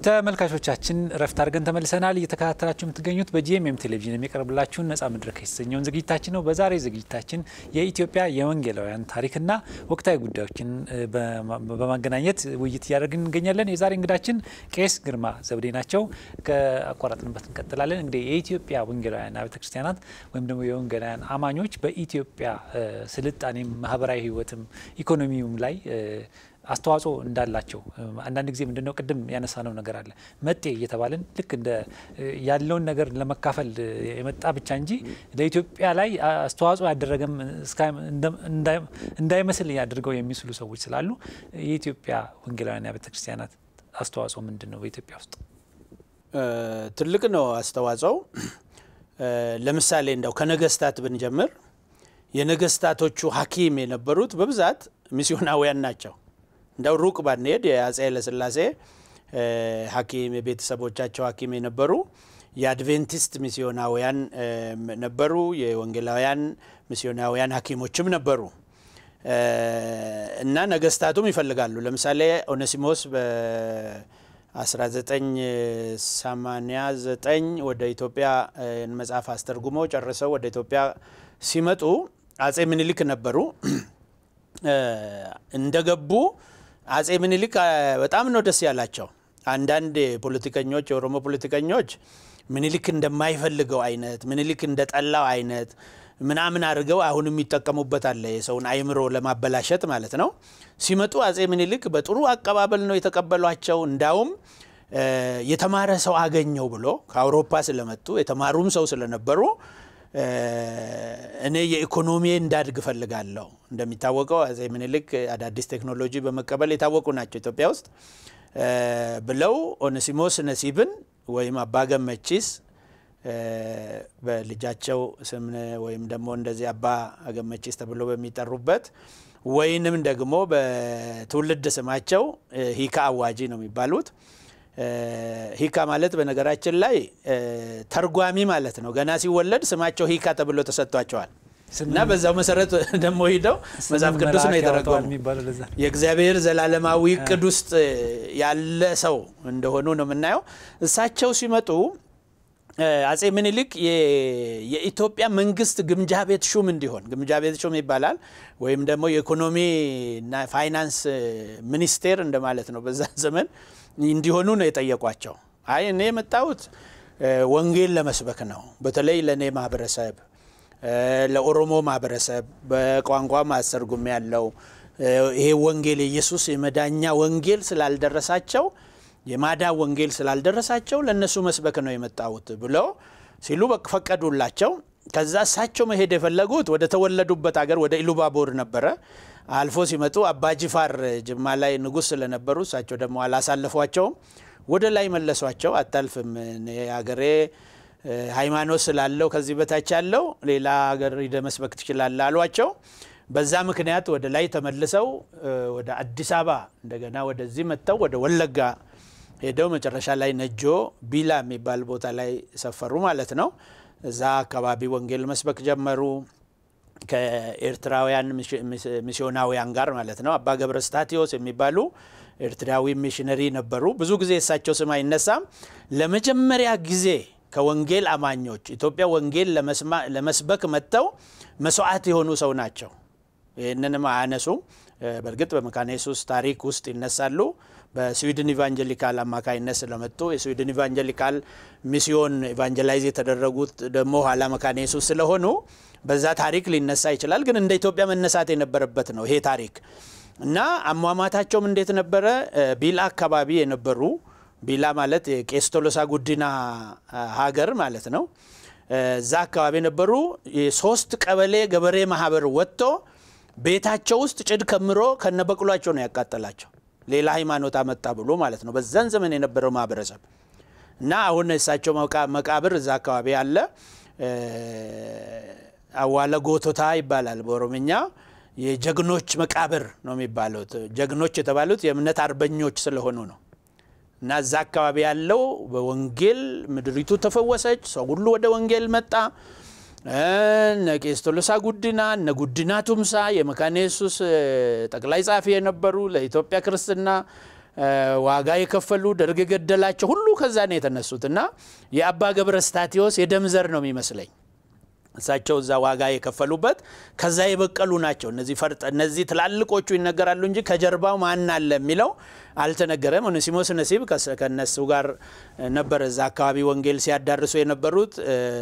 ተመልካቾቻችን እረፍት አድርገን ተመልሰናል። እየተከታተላችሁ የምትገኙት በጂኤምኤም ቴሌቪዥን የሚቀርብላችሁን ነጻ መድረክ የተሰኘውን ዝግጅታችን ነው። በዛሬ ዝግጅታችን የኢትዮጵያ የወንጌላውያን ታሪክና ወቅታዊ ጉዳዮችን በማገናኘት ውይይት እያደረግን እንገኛለን። የዛሬ እንግዳችን ቄስ ግርማ ዘውዴ ናቸው። ከአቋራጥንበት እንቀጥላለን። እንግዲህ የኢትዮጵያ ወንጌላውያን አብያተ ክርስቲያናት ወይም ደግሞ የወንጌላውያን አማኞች በኢትዮጵያ ስልጣኔም ማህበራዊ ሕይወትም ኢኮኖሚውም ላይ አስተዋጽኦ እንዳላቸው አንዳንድ ጊዜ ምንድነው ቅድም ያነሳነው ነገር አለ መጤ እየተባለን ልክ እንደ ያለውን ነገር ለመካፈል የመጣ ብቻ እንጂ ለኢትዮጵያ ላይ አስተዋጽኦ ያደረገም እንዳይመስል አድርገው የሚስሉ ሰዎች ስላሉ የኢትዮጵያ ወንጌላውያን አብያተ ክርስቲያናት አስተዋጽኦ ምንድን ነው? በኢትዮጵያ ውስጥ ትልቅ ነው አስተዋጽኦው። ለምሳሌ እንደው ከነገስታት ብንጀምር የነገስታቶቹ ሐኪም የነበሩት በብዛት ሚስዮናውያን ናቸው። እንደው ሩቅ ባንሄድ የአጼ ኃይለሥላሴ ሐኪም የቤተሰቦቻቸው ሐኪም የነበሩ የአድቬንቲስት ሚስዮናውያን ነበሩ። የወንጌላውያን ሚስዮናውያን ሐኪሞችም ነበሩ እና ነገስታቱም ይፈልጋሉ። ለምሳሌ ኦኔሲሞስ በ1989 ወደ ኢትዮጵያ መጽሐፍ አስተርጉመው ጨርሰው ወደ ኢትዮጵያ ሲመጡ አጼ ምኒልክ ነበሩ። እንደገቡ አጼ ምኒልክ በጣም ነው ደስ ያላቸው። አንዳንድ ፖለቲከኞች የኦሮሞ ፖለቲከኞች ምኒልክ እንደማይፈልገው አይነት ምኒልክ እንደጠላው አይነት ምናምን አድርገው አሁን የሚጠቀሙበት አለ፣ የሰውን አይምሮ ለማበላሸት ማለት ነው። ሲመጡ አጼ ምኒልክ በጥሩ አቀባበል ነው የተቀበሏቸው። እንዳውም የተማረ ሰው አገኘው ብሎ ከአውሮፓ ስለመጡ የተማሩም ሰው ስለነበሩ እኔ የኢኮኖሚ እንዳድግ እፈልጋለሁ። እንደሚታወቀው አጼ ምኒልክ አዳዲስ ቴክኖሎጂ በመቀበል የታወቁ ናቸው ኢትዮጵያ ውስጥ ብለው ኦኔሲሞስ ነሲብን ወይም አባ ገመቺስ በልጃቸው ስም ወይም ደግሞ እንደዚህ አባ ገመቺስ ተብሎ በሚጠሩበት ወይንም ደግሞ በትውልድ ስማቸው ሂካ አዋጂ ነው የሚባሉት። ሂካ ማለት በነገራችን ላይ ተርጓሚ ማለት ነው። ገና ሲወለድ ስማቸው ሂካ ተብሎ ተሰጥቷቸዋል እና በዛው መሰረት ደግሞ ሂደው መጽሐፍ ቅዱስ ነው የተረጎሙ። የእግዚአብሔር ዘላለማዊ እቅድ ውስጥ ያለ ሰው እንደሆኑ ነው የምናየው። እሳቸው ሲመጡ አጼ ምኒልክ የኢትዮጵያ መንግስት ግምጃ ቤት ሹም እንዲሆን ግምጃ ቤት ሹም ይባላል ወይም ደግሞ የኢኮኖሚና ፋይናንስ ሚኒስቴር እንደማለት ነው በዛ ዘመን እንዲሆኑ ነው የጠየቋቸው። አይ እኔ የመጣሁት ወንጌል ለመስበክ ነው። በተለይ ለእኔ ማህበረሰብ፣ ለኦሮሞ ማህበረሰብ በቋንቋ ማስተርጉም ያለው ይሄ ወንጌል የኢየሱስ የመዳኛ ወንጌል ስላልደረሳቸው የማዳ ወንጌል ስላልደረሳቸው ለእነሱ መስበክ ነው የመጣሁት ብለው ሲሉ ፈቀዱላቸው። ከዛ እሳቸው መሄድ የፈለጉት ወደ ተወለዱበት ሀገር ወደ ኢሉባቦር ነበረ። አልፎ ሲመጡ አባጅፋር ጅማ ላይ ንጉሥ ስለነበሩ እሳቸው ደግሞ አላሳለፏቸውም። ወደ ላይ መለሷቸው። አታልፍም፣ ሀገሬ ሃይማኖት ስላለው ከዚህ በታች ያለው ሌላ ሀገር ሂደህ መስበክ ትችላለህ አሏቸው። በዛ ምክንያት ወደ ላይ ተመልሰው ወደ አዲስ አበባ እንደገና ወደዚህ መጥተው ወደ ወለጋ ሄደው መጨረሻ ላይ ነጆ ቢላ የሚባል ቦታ ላይ ሰፈሩ ማለት ነው። እዛ አካባቢ ወንጌል መስበክ ጀመሩ ከኤርትራውያን ሚስዮናውያን ጋር ማለት ነው። አባ ገብረ ስታቴዎስ የሚባሉ ኤርትራዊ ሚሽነሪ ነበሩ። ብዙ ጊዜ እሳቸው ስም አይነሳም። ለመጀመሪያ ጊዜ ከወንጌል አማኞች ኢትዮጵያ ወንጌል ለመስበክ መጥተው መስዋዕት የሆኑ ሰው ናቸው። ይህንንም አያነሱም። በእርግጥ በመካነ ኢየሱስ ታሪክ ውስጥ ይነሳሉ። በስዊድን ኢቫንጀሊካል አማካይነት ስለመጡ የስዊድን ኢቫንጀሊካል ሚስዮን ኢቫንጀላይዝ የተደረጉት ደግሞ ኋላ መካነ ኢየሱስ ስለሆኑ በዛ ታሪክ ሊነሳ ይችላል። ግን እንደ ኢትዮጵያ መነሳት የነበረበት ነው ይሄ ታሪክ እና አሟሟታቸውም እንዴት ነበረ? ቢላ አካባቢ የነበሩ ቢላ ማለት የቄስ ቶሎሳ ጉዲና ሀገር ማለት ነው። እዛ አካባቢ የነበሩ የሶስት ቀበሌ ገበሬ ማህበር ወጥቶ ቤታቸው ውስጥ ጭድ ከምሮ ከነበቅሏቸው ነው ያቃጠላቸው። ሌላ ሃይማኖት አመጣ ብሎ ማለት ነው። በዛን ዘመን የነበረው ማህበረሰብ እና አሁን እሳቸው መቃብር እዛ አካባቢ አለ። አዋለ ጎቶታ ይባላል በኦሮምኛ። የጀግኖች መቃብር ነው የሚባሉት። ጀግኖች የተባሉት የእምነት አርበኞች ስለሆኑ ነው። እና እዛ አካባቢ ያለው በወንጌል ምድሪቱ ተፈወሰች። ሰው ሁሉ ወደ ወንጌል መጣ። እነ ቄስ ቶሎሳ ጉዲና እነ ጉዲና ቱምሳ የመካነ ኢየሱስ ጠቅላይ ጸሐፊ የነበሩ ለኢትዮጵያ ክርስትና ዋጋ የከፈሉ ደርግ የገደላቸው ሁሉ ከዛ ነው የተነሱት እና የአባ ገብረ ስታቴዎስ የደም ዘር ነው የሚመስለኝ እሳቸው እዛ ዋጋ የከፈሉበት ከዛ የበቀሉ ናቸው። እነዚህ ፈርጠ እነዚህ ትላልቆቹ ይነገራሉ እንጂ ከጀርባው ማን አለ የሚለው አልተነገረም። ኦኔሲሞስ ነሲብ ከነሱ ጋር ነበር እዛ አካባቢ ወንጌል ሲያዳርሱ የነበሩት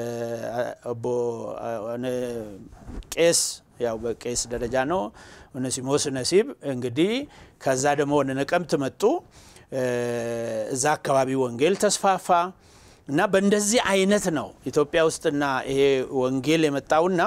ቄስ ያው በቄስ ደረጃ ነው። ኦኔሲሞስ ነሲብ እንግዲህ ከዛ ደግሞ ወደ ነቀምት መጡ። እዛ አካባቢ ወንጌል ተስፋፋ። እና በእንደዚህ አይነት ነው ኢትዮጵያ ውስጥና ይሄ ወንጌል የመጣውና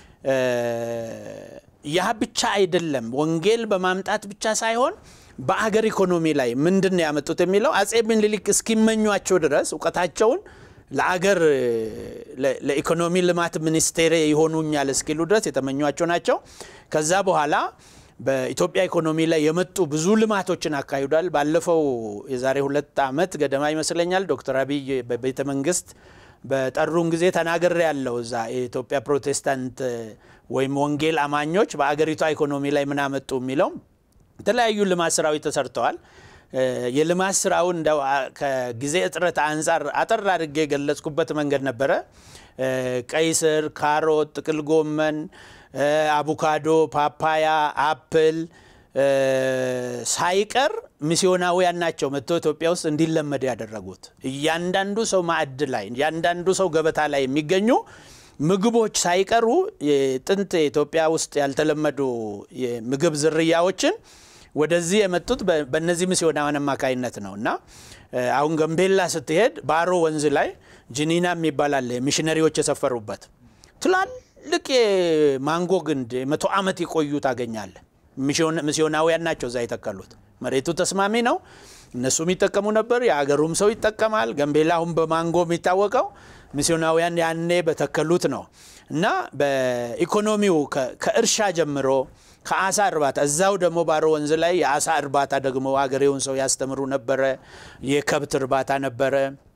ያ ብቻ አይደለም። ወንጌል በማምጣት ብቻ ሳይሆን በአገር ኢኮኖሚ ላይ ምንድን ነው ያመጡት የሚለው አጼ ምኒልክ እስኪመኟቸው ድረስ እውቀታቸውን ለአገር ለኢኮኖሚ ልማት ሚኒስቴር ይሆኑኛል እስኪሉ ድረስ የተመኟቸው ናቸው። ከዛ በኋላ በኢትዮጵያ ኢኮኖሚ ላይ የመጡ ብዙ ልማቶችን አካሂዷል። ባለፈው የዛሬ ሁለት ዓመት ገደማ ይመስለኛል ዶክተር አብይ በቤተ መንግስት በጠሩን ጊዜ ተናገር ያለው እዛ የኢትዮጵያ ፕሮቴስታንት ወይም ወንጌል አማኞች በአገሪቷ ኢኮኖሚ ላይ ምን አመጡ የሚለው የተለያዩ ልማት ስራዎች ተሰርተዋል። የልማት ስራውን እንደው ከጊዜ እጥረት አንጻር አጠር አድርጌ የገለጽኩበት መንገድ ነበረ። ቀይ ስር፣ ካሮት፣ ጥቅል ጎመን አቮካዶ፣ ፓፓያ፣ አፕል ሳይቀር ሚስዮናውያን ናቸው መጥቶ ኢትዮጵያ ውስጥ እንዲለመድ ያደረጉት። እያንዳንዱ ሰው ማዕድ ላይ እያንዳንዱ ሰው ገበታ ላይ የሚገኙ ምግቦች ሳይቀሩ ጥንት ኢትዮጵያ ውስጥ ያልተለመዱ የምግብ ዝርያዎችን ወደዚህ የመጡት በእነዚህ ሚስዮናውያን አማካይነት ነው እና አሁን ገንቤላ ስትሄድ ባሮ ወንዝ ላይ ጅኒና የሚባል አለ ሚሽነሪዎች የሰፈሩበት ትላልቅ የማንጎ ግንድ መቶ ዓመት የቆዩ ታገኛለ። ሚስዮናውያን ናቸው እዛ የተከሉት። መሬቱ ተስማሚ ነው፣ እነሱም ይጠቀሙ ነበር፣ የአገሩም ሰው ይጠቀማል። ገንቤላ አሁን በማንጎ የሚታወቀው ሚስዮናውያን ያኔ በተከሉት ነው እና በኢኮኖሚው ከእርሻ ጀምሮ ከአሳ እርባታ እዛው ደግሞ ባሮ ወንዝ ላይ የአሳ እርባታ ደግሞ አገሬውን ሰው ያስተምሩ ነበረ። የከብት እርባታ ነበረ።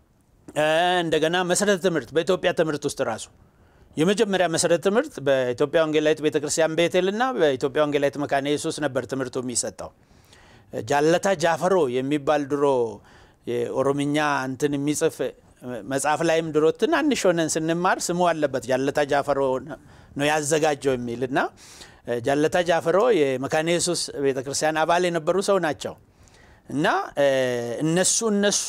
እንደገና መሰረተ ትምህርት በኢትዮጵያ ትምህርት ውስጥ ራሱ የመጀመሪያ መሰረተ ትምህርት በኢትዮጵያ ወንጌላዊት ቤተክርስቲያን ቤቴልና በኢትዮጵያ ወንጌላዊት መካነ ኢየሱስ ነበር ትምህርቱ የሚሰጠው። ጃለታ ጃፈሮ የሚባል ድሮ የኦሮምኛ እንትን የሚጽፍ መጽሐፍ ላይም ድሮ ትናንሽ ሆነን ስንማር ስሙ አለበት ጃለታ ጃፈሮ ነው ያዘጋጀው የሚል እና ጃለታ ጃፈሮ የመካነ ኢየሱስ ቤተክርስቲያን አባል የነበሩ ሰው ናቸው እና እነሱ እነሱ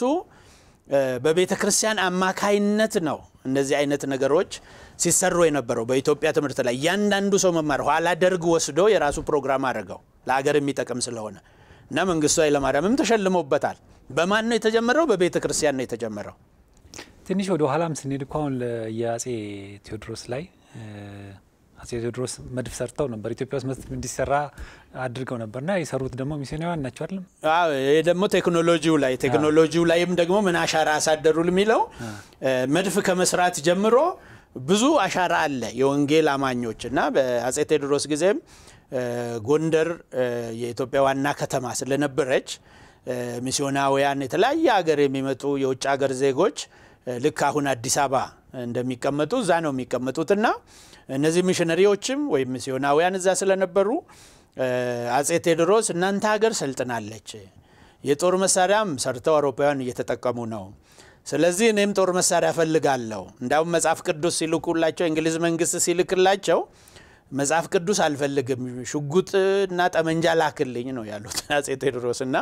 በቤተ ክርስቲያን አማካይነት ነው እንደዚህ አይነት ነገሮች ሲሰሩ የነበረው በኢትዮጵያ ትምህርት ላይ እያንዳንዱ ሰው መማር ኋላ ደርግ ወስዶ የራሱ ፕሮግራም አድርገው ለሀገር የሚጠቅም ስለሆነ እና መንግስቱ ኃይለማርያምም ተሸልሞበታል። በማን ነው የተጀመረው? በቤተ ክርስቲያን ነው የተጀመረው። ትንሽ ወደ ኋላም ስንሄድ እኮ አሁን የአጼ ቴዎድሮስ ላይ አጼ ቴዎድሮስ መድፍ ሰርተው ነበር። ኢትዮጵያ ውስጥ መድፍ እንዲሰራ አድርገው ነበርና የሰሩት ደግሞ ሚስዮናውያን ናቸው አይደለም? ይህ ደግሞ ቴክኖሎጂው ላይ ቴክኖሎጂው ላይም ደግሞ ምን አሻራ አሳደሩ የሚለው መድፍ ከመስራት ጀምሮ ብዙ አሻራ አለ የወንጌል አማኞች እና በአጼ ቴዎድሮስ ጊዜም ጎንደር የኢትዮጵያ ዋና ከተማ ስለነበረች ሚስዮናውያን የተለያየ ሀገር የሚመጡ የውጭ ሀገር ዜጎች ልክ አሁን አዲስ አበባ እንደሚቀመጡ እዛ ነው የሚቀመጡትና እነዚህ ሚሽነሪዎችም ወይም ሚስዮናውያን እዛ ስለነበሩ አጼ ቴዎድሮስ እናንተ ሀገር ሰልጥናለች፣ የጦር መሳሪያም ሰርተው አውሮፓውያን እየተጠቀሙ ነው። ስለዚህ እኔም ጦር መሳሪያ እፈልጋለሁ። እንዳውም መጽሐፍ ቅዱስ ሲልኩላቸው የእንግሊዝ መንግስት ሲልክላቸው መጽሐፍ ቅዱስ አልፈልግም፣ ሽጉጥ እና ጠመንጃ ላክልኝ ነው ያሉት አጼ ቴዎድሮስ እና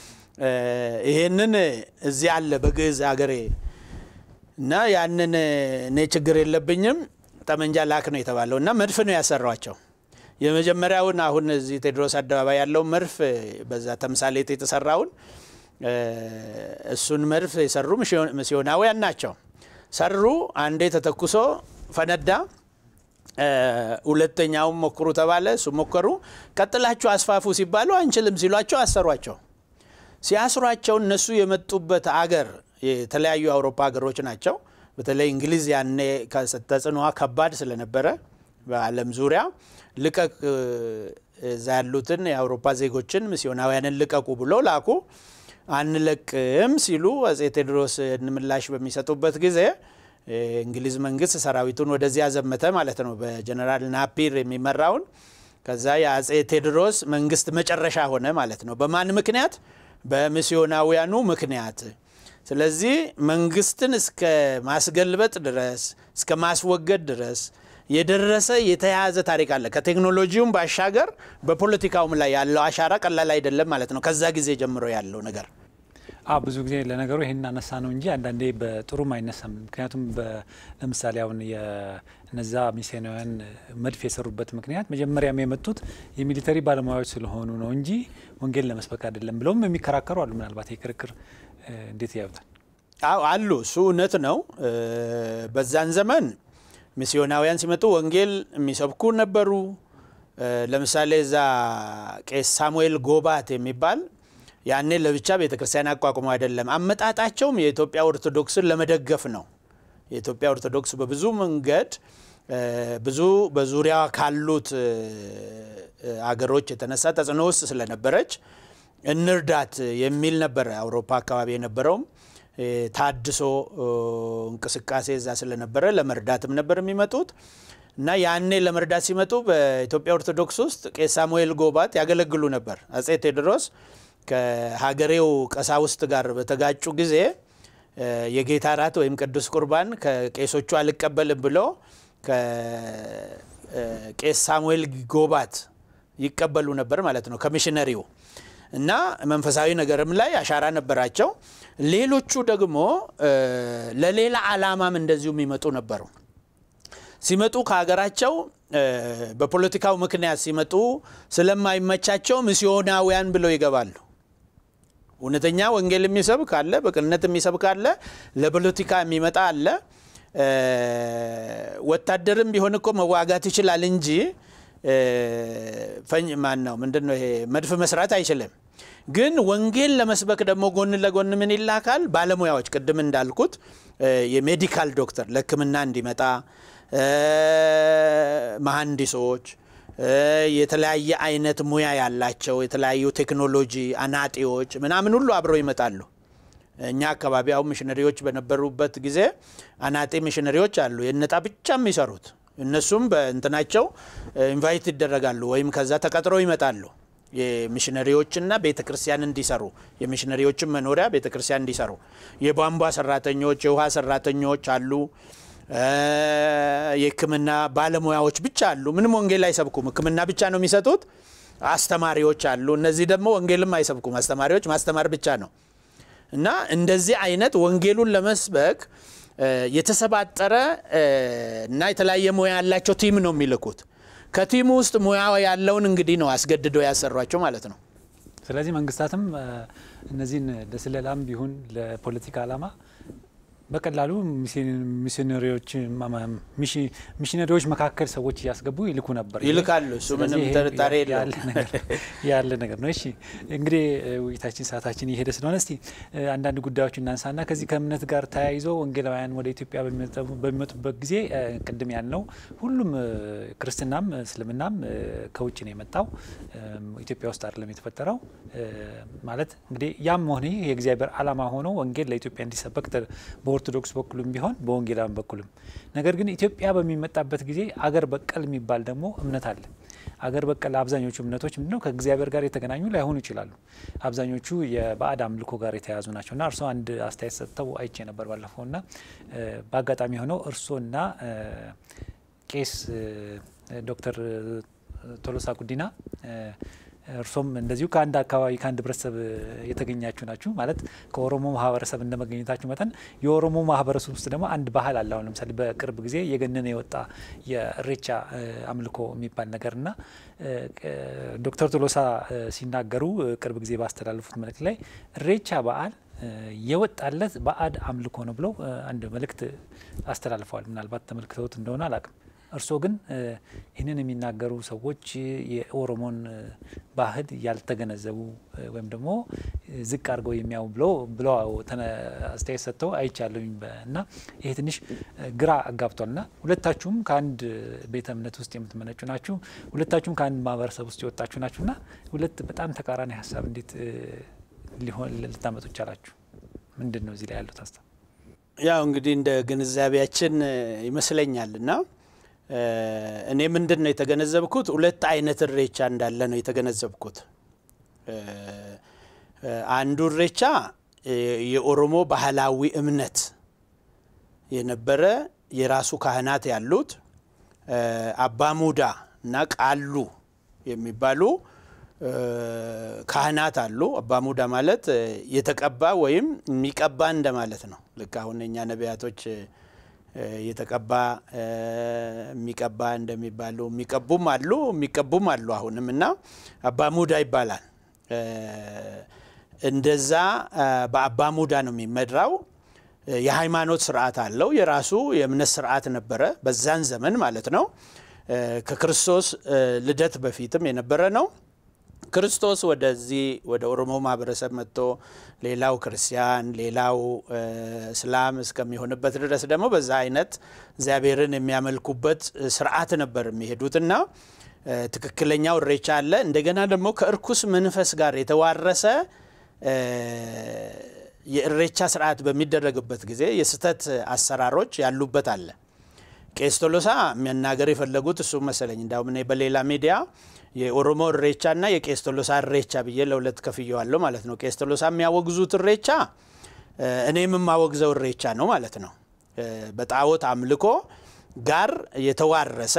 ይሄንን እዚህ አለ በግዕዝ አገሬ እና ያንን እኔ ችግር የለብኝም ጠመንጃ ላክ ነው የተባለው እና መድፍ ነው ያሰሯቸው። የመጀመሪያውን አሁን እዚህ ቴዎድሮስ አደባባይ ያለው መድፍ በዛ ተምሳሌት የተሰራውን እሱን መድፍ የሰሩ ሚስዮናውያን ናቸው። ሰሩ፣ አንዴ ተተኩሶ ፈነዳ። ሁለተኛውም ሞክሩ ተባለ፣ እሱ ሞከሩ። ቀጥላችሁ አስፋፉ ሲባሉ አንችልም ሲሏቸው አሰሯቸው። ሲያስሯቸው እነሱ የመጡበት አገር የተለያዩ የአውሮፓ ሀገሮች ናቸው። በተለይ እንግሊዝ ያኔ ተጽዕኖዋ ከባድ ስለነበረ በዓለም ዙሪያ ልቀቅ እዛ ያሉትን የአውሮፓ ዜጎችን ሚስዮናውያንን ልቀቁ ብሎ ላኩ። አንለቅም ሲሉ አጼ ቴዎድሮስ ምላሽ በሚሰጡበት ጊዜ እንግሊዝ መንግስት ሰራዊቱን ወደዚያ ዘመተ ማለት ነው፣ በጀነራል ናፒር የሚመራውን። ከዛ የአጼ ቴዎድሮስ መንግስት መጨረሻ ሆነ ማለት ነው። በማን ምክንያት? በሚስዮናውያኑ ምክንያት። ስለዚህ መንግስትን እስከ ማስገልበጥ ድረስ እስከ ማስወገድ ድረስ የደረሰ የተያያዘ ታሪክ አለ። ከቴክኖሎጂውም ባሻገር በፖለቲካውም ላይ ያለው አሻራ ቀላል አይደለም ማለት ነው። ከዛ ጊዜ ጀምሮ ያለው ነገር አ ብዙ ጊዜ ለነገሩ ይህን አነሳ ነው እንጂ አንዳንዴ በጥሩም አይነሳም። ምክንያቱም ለምሳሌ አሁን እነዛ ሚስዮናውያን መድፍ የሰሩበት ምክንያት መጀመሪያም የመጡት የሚሊተሪ ባለሙያዎች ስለሆኑ ነው እንጂ ወንጌል ለመስበክ አይደለም ብለውም የሚከራከሩ አሉ። ምናልባት የክርክር እንዴት ያዩታል? አዎ አሉ። እሱ እውነት ነው። በዛን ዘመን ሚስዮናውያን ሲመጡ ወንጌል የሚሰብኩ ነበሩ። ለምሳሌ እዛ ቄስ ሳሙኤል ጎባት የሚባል ያኔ ለብቻ ቤተ ክርስቲያን አቋቁሞ አይደለም። አመጣጣቸውም የኢትዮጵያ ኦርቶዶክስን ለመደገፍ ነው። የኢትዮጵያ ኦርቶዶክስ በብዙ መንገድ ብዙ በዙሪያ ካሉት አገሮች የተነሳ ተጽዕኖ ውስጥ ስለነበረች እንርዳት የሚል ነበረ። አውሮፓ አካባቢ የነበረውም ታድሶ እንቅስቃሴ እዛ ስለነበረ ለመርዳትም ነበር የሚመጡት እና ያኔ ለመርዳት ሲመጡ በኢትዮጵያ ኦርቶዶክስ ውስጥ ቄስ ሳሙኤል ጎባት ያገለግሉ ነበር። አጼ ቴዎድሮስ ከሀገሬው ቀሳውስት ጋር በተጋጩ ጊዜ የጌታ እራት ወይም ቅዱስ ቁርባን ከቄሶቹ አልቀበልም ብሎ ከቄስ ሳሙኤል ጎባት ይቀበሉ ነበር ማለት ነው ከሚሽነሪው እና መንፈሳዊ ነገርም ላይ አሻራ ነበራቸው። ሌሎቹ ደግሞ ለሌላ ዓላማም እንደዚሁ የሚመጡ ነበሩ። ሲመጡ ከሀገራቸው በፖለቲካው ምክንያት ሲመጡ ስለማይመቻቸው ሚስዮናውያን ብለው ይገባሉ። እውነተኛ ወንጌል የሚሰብክ አለ፣ በቅንነት የሚሰብክ አለ፣ ለፖለቲካ የሚመጣ አለ። ወታደርም ቢሆን እኮ መዋጋት ይችላል እንጂ ፈኝ ማን ነው ምንድን ነው ይሄ መድፍ መስራት አይችልም። ግን ወንጌል ለመስበክ ደግሞ ጎን ለጎን ምን ይላካል? ባለሙያዎች ቅድም እንዳልኩት የሜዲካል ዶክተር ለሕክምና እንዲመጣ መሐንዲሶች፣ የተለያየ አይነት ሙያ ያላቸው የተለያዩ ቴክኖሎጂ አናጢዎች ምናምን ሁሉ አብረው ይመጣሉ። እኛ አካባቢ አሁን ሚሽነሪዎች በነበሩበት ጊዜ አናጢ ሚሽነሪዎች አሉ፣ የነጣ ብቻ የሚሰሩት እነሱም በእንትናቸው ኢንቫይት ይደረጋሉ ወይም ከዛ ተቀጥረው ይመጣሉ። የሚሽነሪዎችና ቤተ ክርስቲያን እንዲሰሩ የሚሽነሪዎችን መኖሪያ ቤተ ክርስቲያን እንዲሰሩ የቧንቧ ሰራተኞች፣ የውሃ ሰራተኞች አሉ። የህክምና ባለሙያዎች ብቻ አሉ። ምንም ወንጌል አይሰብኩም፣ ህክምና ብቻ ነው የሚሰጡት። አስተማሪዎች አሉ። እነዚህ ደግሞ ወንጌልም አይሰብኩም። አስተማሪዎች ማስተማር ብቻ ነው እና እንደዚህ አይነት ወንጌሉን ለመስበክ የተሰባጠረ እና የተለያየ ሙያ ያላቸው ቲም ነው የሚልኩት። ከቲሙ ውስጥ ሙያ ያለውን እንግዲህ ነው አስገድደው ያሰሯቸው ማለት ነው። ስለዚህ መንግስታትም እነዚህን ለስለላም ቢሆን ለፖለቲካ ዓላማ በቀላሉ ሚሽነሪዎች ሚሽነሪዎች መካከል ሰዎች እያስገቡ ይልኩ ነበር፣ ይልካሉ። እሱ ምንም ጥርጣሬ ያለ ነገር ነው። እሺ እንግዲህ ውይይታችን ሰዓታችን እየሄደ ስለሆነ እስቲ አንዳንድ ጉዳዮች እናንሳና ከዚህ ከእምነት ጋር ተያይዞ ወንጌላውያን ወደ ኢትዮጵያ በሚመጡበት ጊዜ ቅድም ያልነው ሁሉም ክርስትናም እስልምናም ከውጭ ነው የመጣው ኢትዮጵያ ውስጥ አይደለም የተፈጠረው። ማለት እንግዲህ ያም ሆነ ይህ የእግዚአብሔር ዓላማ ሆኖ ወንጌል ለኢትዮጵያ እንዲሰበክ በኦርቶዶክስ በኩልም ቢሆን በወንጌላውያን በኩልም ነገር ግን ኢትዮጵያ በሚመጣበት ጊዜ አገር በቀል የሚባል ደግሞ እምነት አለ። አገር በቀል አብዛኞቹ እምነቶች ምንድነው ከእግዚአብሔር ጋር የተገናኙ ላይሆኑ ይችላሉ። አብዛኞቹ የባዕድ አምልኮ ጋር የተያዙ ናቸው እና እርስዎ አንድ አስተያየት ሰጥተው አይቼ ነበር ባለፈው እና በአጋጣሚ ሆነው እርስዎና ቄስ ዶክተር ቶሎሳ ጉዲና እርሶም እንደዚሁ ከአንድ አካባቢ ከአንድ ህብረተሰብ የተገኛችሁ ናችሁ። ማለት ከኦሮሞ ማህበረሰብ እንደመገኘታችሁ መጠን የኦሮሞ ማህበረሰብ ውስጥ ደግሞ አንድ ባህል አለ። አሁን ለምሳሌ በቅርብ ጊዜ የገነነ የወጣ የእሬቻ አምልኮ የሚባል ነገር እና ዶክተር ቶሎሳ ሲናገሩ ቅርብ ጊዜ ባስተላለፉት መልእክት ላይ እሬቻ በዓል የወጣለት ባዕድ አምልኮ ነው ብለው አንድ መልእክት አስተላልፈዋል። ምናልባት ተመልክተውት እንደሆነ አላቅም። እርስዎ ግን ይህንን የሚናገሩ ሰዎች የኦሮሞን ባህል ያልተገነዘቡ ወይም ደግሞ ዝቅ አድርገው የሚያዩ ብለው ብለው አስተያየት ሰጥተው አይቻለሁኝ እና ይሄ ትንሽ ግራ አጋብቷል። እና ሁለታችሁም ከአንድ ቤተ እምነት ውስጥ የምትመነጩ ናችሁ። ሁለታችሁም ከአንድ ማህበረሰብ ውስጥ የወጣችሁ ናችሁ እና ሁለት በጣም ተቃራኒ ሀሳብ እንዴት ሊሆን ልታመጡ ቻላችሁ? ምንድን ነው እዚህ ላይ ያሉት ሀሳብ? ያው እንግዲህ እንደ ግንዛቤያችን ይመስለኛል እና እኔ ምንድን ነው የተገነዘብኩት፣ ሁለት አይነት እሬቻ እንዳለ ነው የተገነዘብኩት። አንዱ እሬቻ የኦሮሞ ባህላዊ እምነት የነበረ የራሱ ካህናት ያሉት አባ ሙዳ እና ቃሉ የሚባሉ ካህናት አሉ። አባ ሙዳ ማለት የተቀባ ወይም የሚቀባ እንደማለት ነው። ልክ አሁን እኛ ነቢያቶች የተቀባ የሚቀባ እንደሚባሉ የሚቀቡም አሉ የሚቀቡም አሉ አሁንም እና አባ ሙዳ ይባላል። እንደዛ በአባ ሙዳ ነው የሚመራው። የሃይማኖት ስርዓት አለው። የራሱ የእምነት ስርዓት ነበረ በዛን ዘመን ማለት ነው። ከክርስቶስ ልደት በፊትም የነበረ ነው። ክርስቶስ ወደዚህ ወደ ኦሮሞ ማህበረሰብ መጥቶ ሌላው ክርስቲያን ሌላው እስላም እስከሚሆንበት ድረስ ደግሞ በዛ አይነት እግዚአብሔርን የሚያመልኩበት ስርዓት ነበር የሚሄዱትና ትክክለኛው እሬቻ አለ። እንደገና ደግሞ ከእርኩስ መንፈስ ጋር የተዋረሰ የእሬቻ ስርዓት በሚደረግበት ጊዜ የስህተት አሰራሮች ያሉበት አለ። ቄስ ቶሎሳ መናገር የፈለጉት እሱ መሰለኝ። እንዳውም እኔ በሌላ ሚዲያ የኦሮሞ እሬቻ እና የቄስ ቶሎሳ እሬቻ ብዬ ለሁለት ከፍየዋለሁ ማለት ነው። ቄስ ቶሎሳ የሚያወግዙት እሬቻ እኔም የማወግዘው እሬቻ ነው ማለት ነው። በጣዖት አምልኮ ጋር የተዋረሰ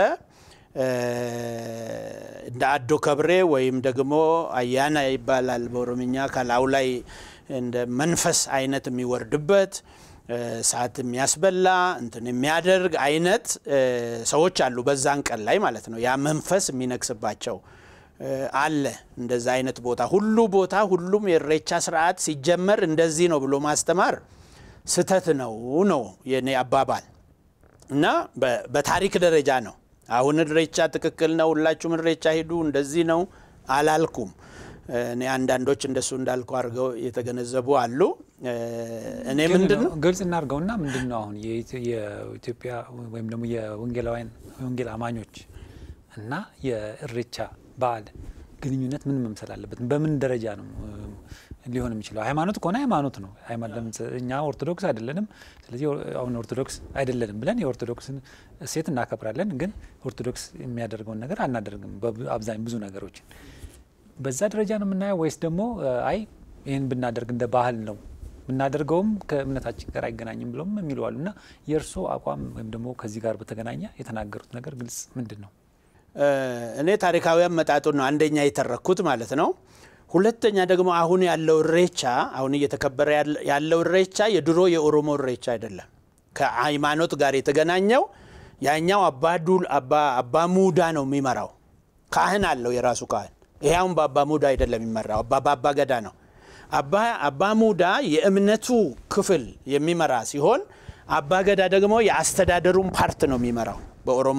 እንደ አዶ ከብሬ ወይም ደግሞ አያና ይባላል በኦሮምኛ ከላዩ ላይ እንደ መንፈስ አይነት የሚወርድበት ሰዓት የሚያስበላ እንትን የሚያደርግ አይነት ሰዎች አሉ፣ በዛን ቀን ላይ ማለት ነው። ያ መንፈስ የሚነግስባቸው አለ። እንደዛ አይነት ቦታ ሁሉ ቦታ ሁሉም የእሬቻ ስርዓት ሲጀመር እንደዚህ ነው ብሎ ማስተማር ስህተት ነው ነው የኔ አባባል እና በታሪክ ደረጃ ነው። አሁን እሬቻ ትክክል ነው፣ ሁላችሁም እሬቻ ሂዱ እንደዚህ ነው አላልኩም። እኔ አንዳንዶች እንደሱ እንዳልኩ አድርገው የተገነዘቡ አሉ። እኔ ምንድን ነው ግልጽ እናድርገውና ምንድን ነው አሁን የኢትዮጵያ ወይም ደግሞ የወንጌላውያን የወንጌል አማኞች እና የእሬቻ በዓል ግንኙነት ምን መምሰል አለበት? በምን ደረጃ ነው ሊሆን የሚችለው? ሃይማኖት ከሆነ ሃይማኖት ነው። እኛ ኦርቶዶክስ አይደለንም። ስለዚህ አሁን ኦርቶዶክስ አይደለንም ብለን የኦርቶዶክስን እሴት እናከብራለን፣ ግን ኦርቶዶክስ የሚያደርገውን ነገር አናደርግም። አብዛኝ ብዙ ነገሮችን በዛ ደረጃ ነው የምናየው ወይስ ደግሞ አይ ይህን ብናደርግ እንደ ባህል ነው ብናደርገውም ከእምነታችን ጋር አይገናኝም ብለውም የሚሉ አሉ። እና የእርስዎ አቋም ወይም ደግሞ ከዚህ ጋር በተገናኘ የተናገሩት ነገር ግልጽ ምንድን ነው? እኔ ታሪካዊ አመጣጡን ነው አንደኛ የተረኩት ማለት ነው። ሁለተኛ ደግሞ አሁን ያለው እሬቻ አሁን እየተከበረ ያለው እሬቻ የድሮ የኦሮሞ እሬቻ አይደለም። ከሃይማኖት ጋር የተገናኘው ያኛው አባዱል አባ ሙዳ ነው የሚመራው። ካህን አለው የራሱ ካህን። ይሄውን በአባ ሙዳ አይደለም የሚመራው፣ በአባ ገዳ ነው። አባ ሙዳ የእምነቱ ክፍል የሚመራ ሲሆን አባ ገዳ ደግሞ የአስተዳደሩን ፓርት ነው የሚመራው በኦሮሞ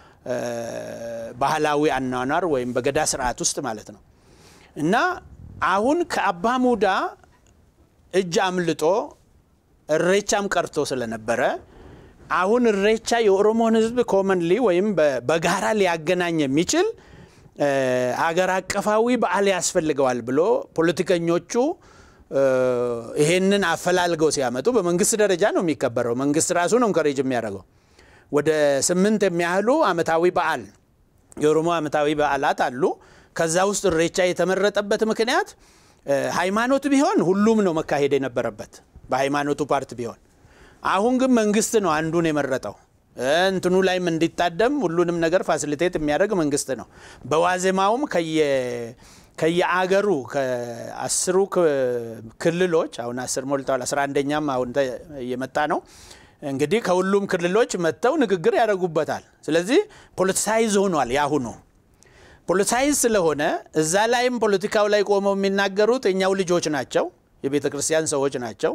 ባህላዊ አኗኗር ወይም በገዳ ስርዓት ውስጥ ማለት ነው። እና አሁን ከአባ ሙዳ እጅ አምልጦ እሬቻም ቀርቶ ስለነበረ አሁን እሬቻ የኦሮሞን ሕዝብ ኮመንሊ ወይም በጋራ ሊያገናኝ የሚችል አገር አቀፋዊ በዓል ያስፈልገዋል ብሎ ፖለቲከኞቹ ይሄንን አፈላልገው ሲያመጡ በመንግስት ደረጃ ነው የሚከበረው። መንግስት ራሱ ነው እንከሬጅ የሚያደርገው። ወደ ስምንት የሚያህሉ አመታዊ በዓል የኦሮሞ አመታዊ በዓላት አሉ። ከዛ ውስጥ እሬቻ የተመረጠበት ምክንያት ሃይማኖት ቢሆን ሁሉም ነው መካሄድ የነበረበት በሃይማኖቱ ፓርት ቢሆን። አሁን ግን መንግስት ነው አንዱን የመረጠው። እንትኑ ላይም እንዲታደም ሁሉንም ነገር ፋሲሊቴት የሚያደርግ መንግስት ነው። በዋዜማውም ከየአገሩ ከአስሩ ክልሎች አሁን አስር ሞልተዋል። አስራ አንደኛም አሁን እየመጣ ነው። እንግዲህ ከሁሉም ክልሎች መጥተው ንግግር ያደርጉበታል። ስለዚህ ፖለቲሳይዝ ሆኗል። ያሁኑ ፖለቲሳይዝ ስለሆነ እዛ ላይም ፖለቲካው ላይ ቆመው የሚናገሩት የኛው ልጆች ናቸው፣ የቤተ ክርስቲያን ሰዎች ናቸው።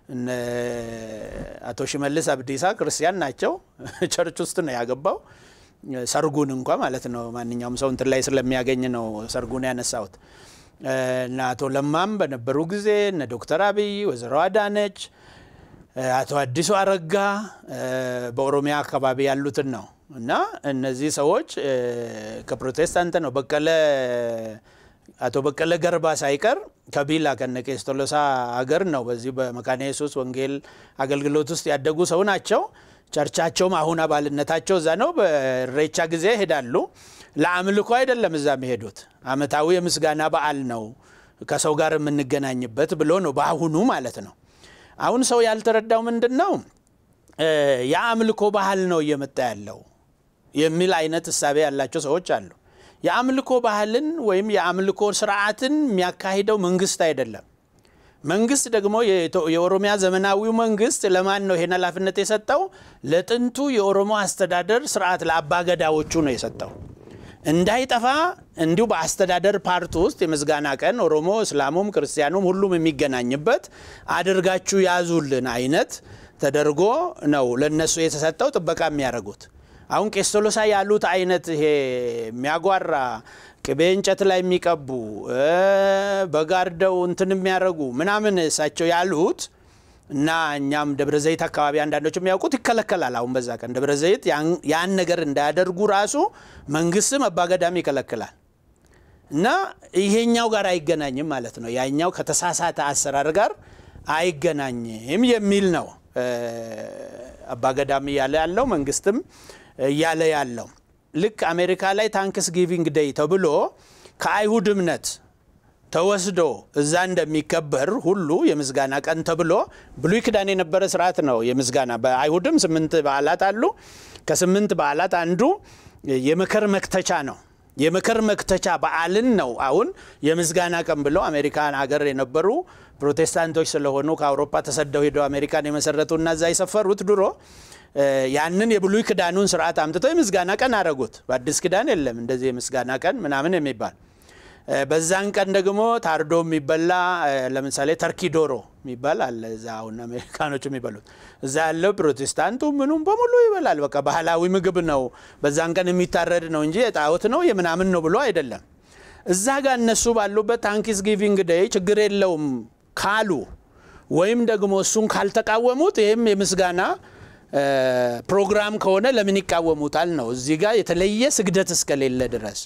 አቶ ሽመልስ አብዲሳ ክርስቲያን ናቸው። ቸርች ውስጥ ነው ያገባው። ሰርጉን እንኳ ማለት ነው ማንኛውም ሰው እንትን ላይ ስለሚያገኝ ነው ሰርጉን ያነሳሁት። እና አቶ ለማም በነበሩ ጊዜ እነ ዶክተር አብይ ወይዘሮ አዳነች አቶ አዲሱ አረጋ በኦሮሚያ አካባቢ ያሉትን ነው እና እነዚህ ሰዎች ከፕሮቴስታንት ነው በቀለ አቶ በቀለ ገርባ ሳይቀር ከቢላ ከነ ቄስ ቶሎሳ ሀገር ነው። በዚህ በመካነ ኢየሱስ ወንጌል አገልግሎት ውስጥ ያደጉ ሰው ናቸው። ቸርቻቸውም አሁን አባልነታቸው እዛ ነው። በኢሬቻ ጊዜ ይሄዳሉ። ለአምልኮ አይደለም እዛ የሚሄዱት፣ አመታዊ የምስጋና በዓል ነው ከሰው ጋር የምንገናኝበት ብሎ ነው በአሁኑ ማለት ነው። አሁን ሰው ያልተረዳው ምንድን ነው የአምልኮ ባህል ነው እየመጣ ያለው የሚል አይነት እሳቤ ያላቸው ሰዎች አሉ። የአምልኮ ባህልን ወይም የአምልኮ ስርዓትን የሚያካሂደው መንግስት አይደለም። መንግስት ደግሞ የኦሮሚያ ዘመናዊው መንግስት ለማን ነው ይሄን ኃላፊነት የሰጠው? ለጥንቱ የኦሮሞ አስተዳደር ስርዓት ለአባገዳዎቹ ነው የሰጠው። እንዳይጠፋ እንዲሁ በአስተዳደር ፓርት ውስጥ የምስጋና ቀን ኦሮሞ፣ እስላሙም፣ ክርስቲያኑም ሁሉም የሚገናኝበት አድርጋችሁ ያዙልን አይነት ተደርጎ ነው ለነሱ የተሰጠው ጥበቃ የሚያደርጉት። አሁን ቄስ ቶሎሳ ያሉት አይነት ይሄ የሚያጓራ ቅቤ እንጨት ላይ የሚቀቡ በጋርደው እንትን የሚያደርጉ ምናምን እሳቸው ያሉት እና እኛም ደብረ ዘይት አካባቢ አንዳንዶች የሚያውቁት ይከለከላል። አሁን በዛ ቀን ደብረ ዘይት ያን ነገር እንዳያደርጉ ራሱ መንግስትም አባገዳም ይከለክላል። እና ይሄኛው ጋር አይገናኝም ማለት ነው። ያኛው ከተሳሳተ አሰራር ጋር አይገናኝም የሚል ነው አባገዳም እያለ ያለው መንግስትም እያለ ያለው ልክ አሜሪካ ላይ ታንክስ ጊቪንግ ደይ ተብሎ ከአይሁድ እምነት ተወስዶ እዛ እንደሚከበር ሁሉ የምስጋና ቀን ተብሎ ብሉይ ኪዳን የነበረ ስርዓት ነው። የምስጋና በአይሁድም ስምንት በዓላት አሉ። ከስምንት በዓላት አንዱ የመከር መክተቻ ነው። የመከር መክተቻ በዓልን ነው አሁን የምስጋና ቀን ብለው አሜሪካን ሀገር የነበሩ ፕሮቴስታንቶች ስለሆኑ ከአውሮፓ ተሰደው ሄደው አሜሪካን የመሰረቱና እዛ የሰፈሩት ድሮ ያንን የብሉይ ኪዳኑን ስርዓት አምጥተው የምስጋና ቀን አደረጉት። በአዲስ ኪዳን የለም እንደዚህ የምስጋና ቀን ምናምን የሚባል በዛን ቀን ደግሞ ታርዶ የሚበላ ለምሳሌ ተርኪ ዶሮ የሚባል አለ። እዛ አሁን አሜሪካኖች የሚበሉት እዛ ያለው ፕሮቴስታንቱ ምኑም በሙሉ ይበላል። በቃ ባህላዊ ምግብ ነው። በዛን ቀን የሚታረድ ነው እንጂ የጣዖት ነው የምናምን ነው ብሎ አይደለም። እዛ ጋር እነሱ ባሉበት ታንክስ ጊቪንግ ደይ ችግር የለውም ካሉ ወይም ደግሞ እሱን ካልተቃወሙት ይህም የምስጋና ፕሮግራም ከሆነ ለምን ይቃወሙታል ነው። እዚህ ጋር የተለየ ስግደት እስከሌለ ድረስ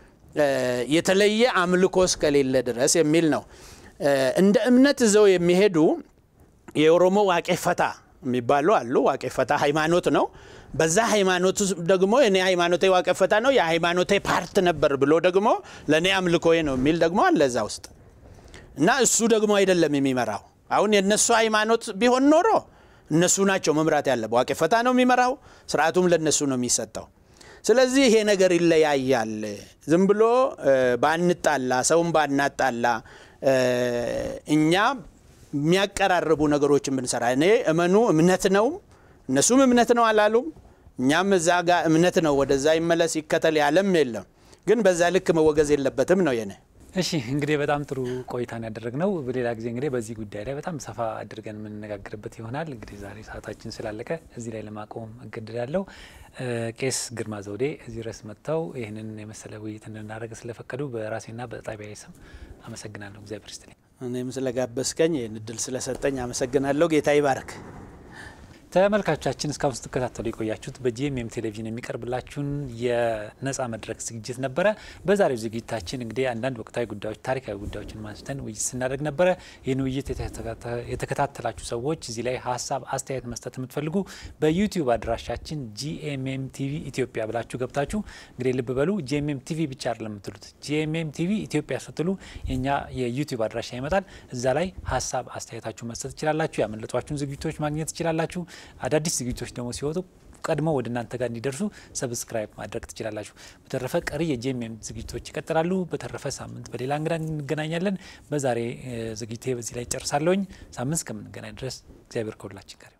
የተለየ አምልኮ እስከሌለ ድረስ የሚል ነው። እንደ እምነት ይዘው የሚሄዱ የኦሮሞ ዋቄ ፈታ የሚባሉ አሉ። ዋቄ ፈታ ሃይማኖት ነው። በዛ ሃይማኖት ደግሞ እኔ ሃይማኖቴ ዋቄ ፈታ ነው የሃይማኖቴ ፓርት ነበር ብሎ ደግሞ ለእኔ አምልኮዬ ነው የሚል ደግሞ አለ እዛ ውስጥ እና እሱ ደግሞ አይደለም የሚመራው። አሁን የእነሱ ሃይማኖት ቢሆን ኖሮ እነሱ ናቸው መምራት ያለበው። ዋቄ ፈታ ነው የሚመራው፣ ስርዓቱም ለእነሱ ነው የሚሰጠው። ስለዚህ ይሄ ነገር ይለያያል። ዝም ብሎ ባንጣላ፣ ሰውን ባናጣላ፣ እኛ የሚያቀራርቡ ነገሮችን ብንሰራ እኔ እመኑ እምነት ነው እነሱም እምነት ነው አላሉም። እኛም እዛ ጋር እምነት ነው ወደዛ ይመለስ ይከተል ያለም የለም። ግን በዛ ልክ መወገዝ የለበትም ነው የኔ እሺ እንግዲህ በጣም ጥሩ ቆይታን ያደረግነው። በሌላ ጊዜ እንግዲህ በዚህ ጉዳይ ላይ በጣም ሰፋ አድርገን የምንነጋገርበት ይሆናል። እንግዲህ ዛሬ ሰዓታችን ስላለቀ እዚህ ላይ ለማቆም እገድዳለሁ። ቄስ ግርማ ዘውዴ እዚህ ድረስ መጥተው ይህንን የመሰለ ውይይት እንድናደርግ ስለፈቀዱ በራሴና በጣቢያዊ ስም አመሰግናለሁ። እግዚአብሔር ይስጥልኝ። እኔም ስለጋበዝከኝ ይህን እድል ስለሰጠኝ አመሰግናለሁ። ጌታ ይባርክ። ተመልካቾቻችን እስካሁን ስትከታተሉ የቆያችሁት በጂኤምኤም ቴሌቪዥን የሚቀርብላችሁን የነጻ መድረክ ዝግጅት ነበረ። በዛሬው ዝግጅታችን እንግዲህ አንዳንድ ወቅታዊ ጉዳዮች፣ ታሪካዊ ጉዳዮችን ማንስተን ውይይት ስናደርግ ነበረ። ይህን ውይይት የተከታተላችሁ ሰዎች እዚህ ላይ ሀሳብ፣ አስተያየት መስጠት የምትፈልጉ በዩቲዩብ አድራሻችን ጂኤምኤም ቲቪ ኢትዮጵያ ብላችሁ ገብታችሁ እንግዲህ ልብ በሉ ጂኤምኤም ቲቪ ብቻ አይደለም የምትሉት ጂኤምኤም ቲቪ ኢትዮጵያ ስትሉ የኛ የዩቲዩብ አድራሻ ይመጣል። እዛ ላይ ሀሳብ አስተያየታችሁ መስጠት ትችላላችሁ። ያመለጧችሁን ዝግጅቶች ማግኘት ትችላላችሁ። አዳዲስ ዝግጅቶች ደግሞ ሲወጡ ቀድሞ ወደ እናንተ ጋር እንዲደርሱ ሰብስክራይብ ማድረግ ትችላላችሁ። በተረፈ ቀሪ የጂኤምኤም ዝግጅቶች ይቀጥላሉ። በተረፈ ሳምንት በሌላ እንግዳ እንገናኛለን። በዛሬ ዝግጅቴ በዚህ ላይ ጨርሳለሁኝ። ሳምንት እስከምንገናኝ ድረስ እግዚአብሔር ከሁላችን ጋር